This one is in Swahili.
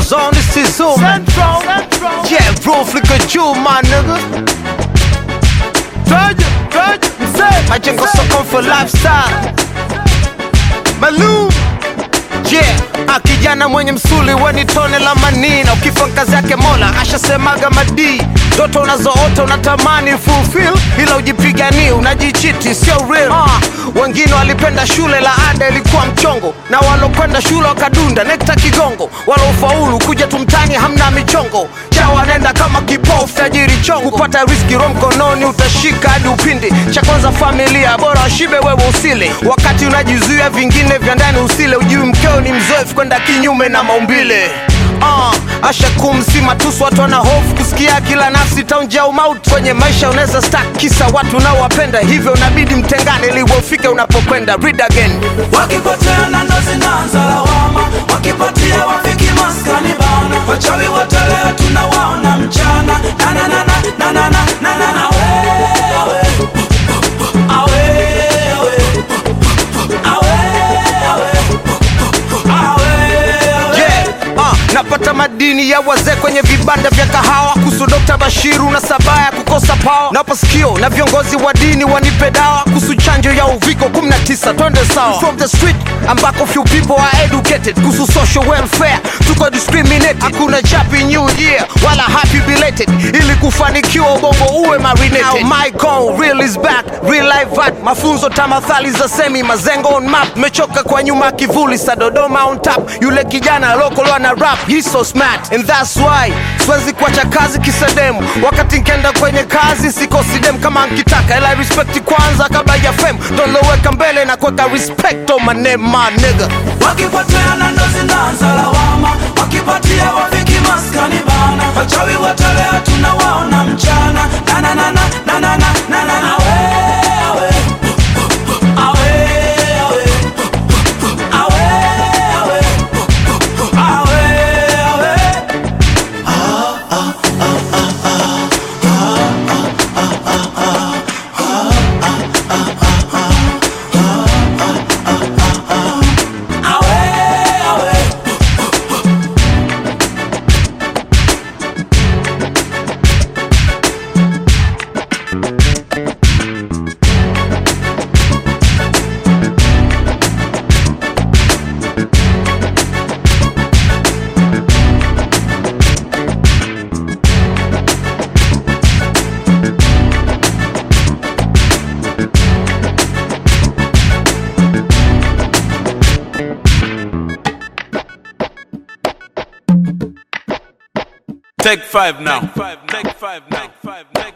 zone, this is Zoom. Central, Central. Yeah, bro, flicker juu, my nigga. Traje, traje, mzee. Majengo soko for lifestyle. Malum. Yeah, ah, kijana mwenye msuli weni tone la manina, ukifa kazi yake Mola ashasemaga madii. Ndoto unazoota unatamani fulfill, ila ujipiganie, unajichiti, sio real. Ah, wengine walipenda shule, la ada ilikuwa mchongo, na walokwenda shule wakadunda nekta kigongo, walofaulu kuja tumtani hamna michongo cha wanaenda kama kipofu tajiri chongo, kupata riski ro mkononi utashika hadi upindi. Cha kwanza familia, bora washibe wewe usile, wakati unajizuia vingine vya ndani usile, ujui mkeo ni mzoefu kwenda kinyume na maumbile. Uh, asha kumsi matusu watu wana hofu kusikia kila nafsi taunja umauti kwenye maisha unaweza stak kisa watu unaowapenda hivyo unabidi mtengane ili ufike unapokwenda read again wakipoteana ndo zinaanza lawama wakipatia wafiki maskani bana wachawi wote leo tunawaona mchana nananana nanana nanana awe awe awe awe awe awe awe yeah. uh, napata madini ya wazee kwenye vibanda vya kahawa kuhusu Dr. Bashiru na sabaya kukosa pawa napa sikio na viongozi wa dini wanipe dawa kuhusu chanjo ya uviko 19 twende sawa from the street ambako few people are educated kuhusu social welfare tuko discriminated hakuna chapi new year wala happy belated ili kufanikiwa ubongo uwe marinated Now my goal real is back real life art mafunzo tamathali za semi mazengo on map mechoka kwa nyuma kivuli sa Dodoma on top yule kijana local ana rap he's so smart and that's why siwezi kuacha kazi kisedemu wakati nkenda kwenye kazi sikosi dem kama nkitaka ila respect kwanza kabla ya fame doloweka mbele na kuweka respect on my name my nigga wakipoteana ndo zinaanza lawama wakipatia wafiki maskani bana wachawi wote leo tunawaona mchana nananana nanana nanana awe awe awe awe awe awe awe awe awe awe Take five now. Take five now. Take five now.